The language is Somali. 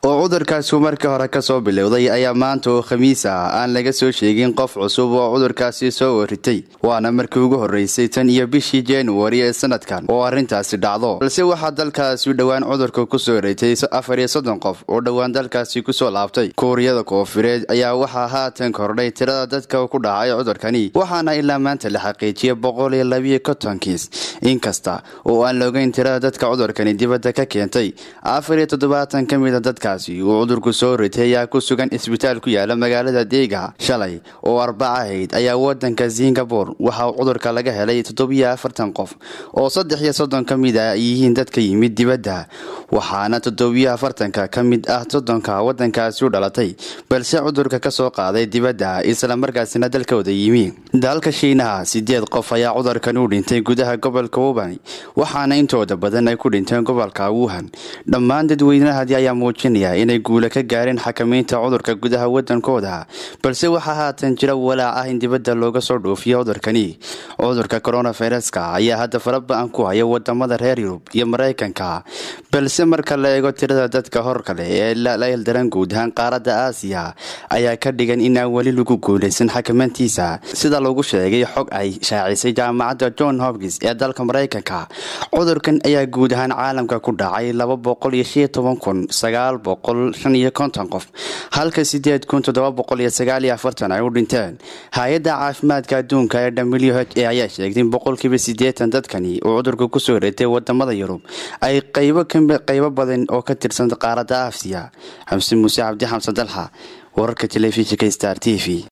oo cudurkaasi markii hore kasoo bilowday ayaa maanta oo khamiis ah aan laga soo sheegin qof cusub oo cudurkaasi soo waritay waana markii ugu horeysay tan iyo bishii januari ee sanadkan oo arrintaasi dhacdo balse waxaa dalkaasi dhowaan cudurka kusoo ritay afar iyo soddon qof oo dhowaan dalkaasi kusoo laabtay kuuriyada koofureed ayaa waxaa haatan kordhay tirada dadka ku dhacay cudurkani waxaana ilaa maanta la xaqiijiyay boqol iyo labiyo konton kiis inkasta oo aan la ogeyn tirada dadka cudurkani dibadda ka keentay afar iyo toddobaatan ka mida dadkaasi uu cudurku soo ritay ayaa ku sugan isbitaal ku yaala magaalada deega shalay oo arbaca ahayd ayaa wadanka singabore waxaa cudurka laga helay toddobiyo afartan qof oo saddex iyo soddon ka mid a ay yihiin dadka yimid dibadda waxaana toddobiyo afartanka ka mid ah soddonka wadankaasi u dhalatay balse cudurka kasoo qaaday dibadda islamarkaasina dalkooda yimi dalka shiinaha sideed qof ayaa cudurkan u dhintay gudaha gobolka wubani waxaana intooda badan ay ku dhinteen gobolka wuhan dhammaan dadweynahadi ayaa muujinaya inay guula ka gaareen xakamaynta cudurka gudaha wadankooda balse waxaa haatan jira walaac ah in dibadda looga soo dhoofiyo cudurkani cudurka coronaviruska ayaa hadda faraba-an ku haya wadamada reer yurub iyo mareykanka balse marka la eego tirada dadka hor kale ee la hildaran guud ahaan qaaradda aasiya ayaa ka dhigan inaan weli lagu guulaysan xakamantiisa sida lagu sheegay xog ay shaacisay jaamacadda john hopkins ee dalka mareykanka cudurkan ayaa guud ahaan caalamka ku dhacay laba boqol iyo shan iyo toban kun sagaal boqol shan iyo konton qof halka sideed kun toddoba boqol iyo sagaal iyo afartan ay u dhinteen hay-adda caafimaadka adduunka ee w h a ayaa sheegtay in boqolkiiba siddeetan dadkani uu cudurka kusoo reetay wadamada yurub ay qaybo qaybo badan oo ka tirsan qaaradda aasiya xamse muuse cabdi xamsan dalxa wararka telefishinka star t v